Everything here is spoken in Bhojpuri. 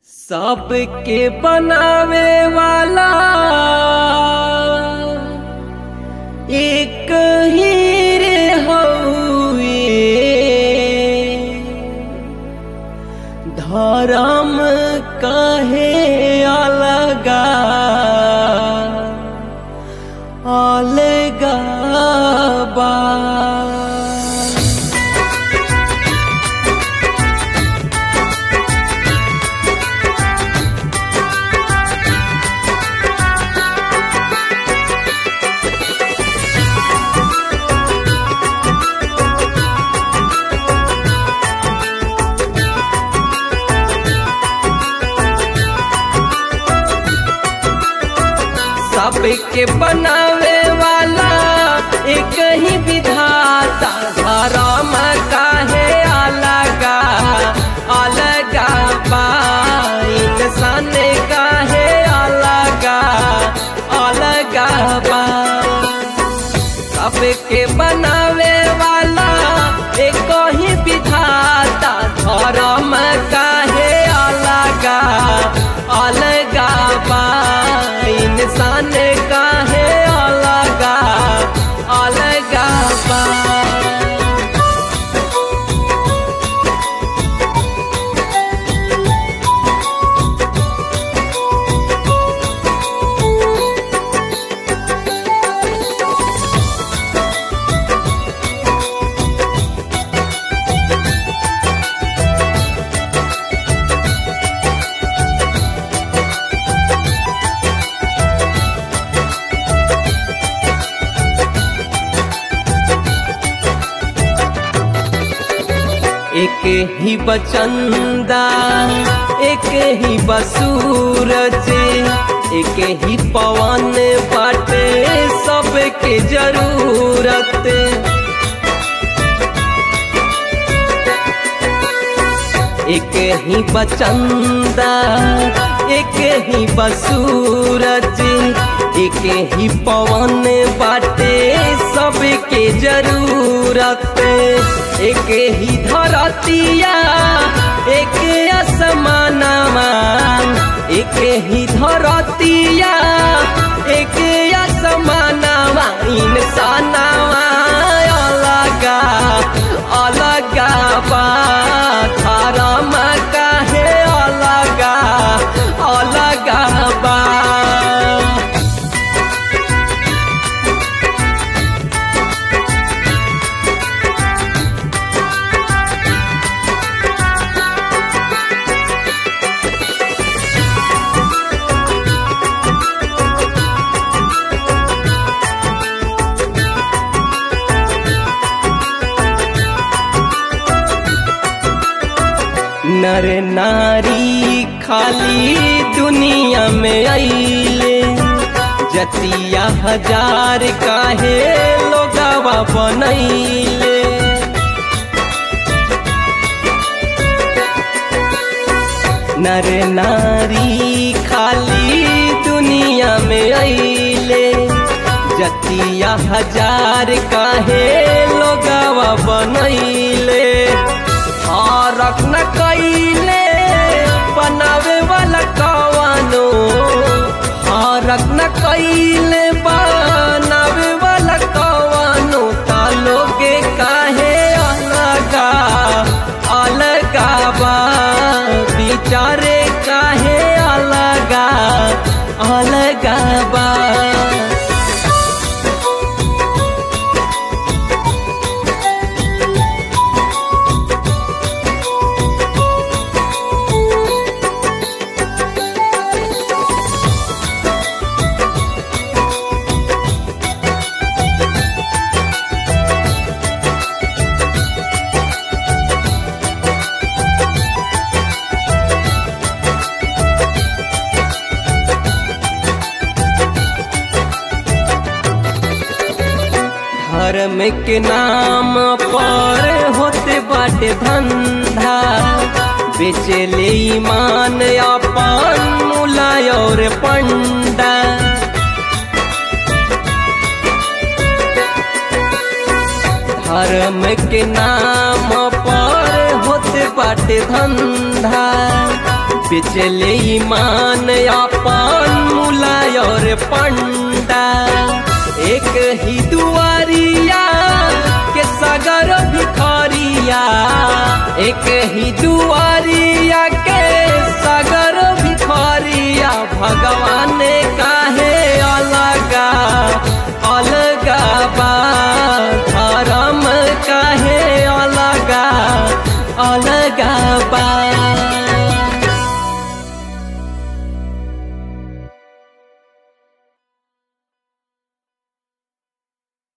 सबके बनावे वाला एक ही रे हउए धर्म कहे अलगा अलगा बा सबके बनावे वाला एक ही विधाता धर्म काहे अलगा अलगा बा इंसान काहे अलगा अलगा बा सबके बनावे वाला एक ही विधाता धर्म काहे अलगा अलगा बा इंसान काहे अलगा अलगा बा एक ही बचंदा एक ही बसूरज एक ही पवन बाटे सबके जरूरत एक ही बचंदा एक ही बसूरज एक ही पवन बाटे सबके जरूरत एक ही धरतिया एक असमानमा एक ही धरतिया एक असमानमा इंसानवा अलगा अलगा बा धर्म काहे अलगा अलगा बा नर नारी खाली दुनिया में आइले जतिया हजार काहे लोगावा बनैले नर नारी खाली दुनिया में आइले जतिया हजार काहे लोगावा बनैले फरक न कैले बनावे वाला कवानो फरक न कैले बनावे वाला कवानो तालोगे काहे अलगा अलगा बा बिचारे काहे अलगा अलगा बा धर्म के नाम पर होते बाटे धंधा बेचले ईमान अपन मुलाय और पंडा धर्म के नाम पर होते बाटे धंधा बेचले ईमान अपन मुलाय और पंडा एक ही दुआरिया के सगर भिखरिया एक ही दुआरिया के सगर भिखरिया भगवान काहे अलगा अलगा बा धर्म काहे अलगा अलगा बा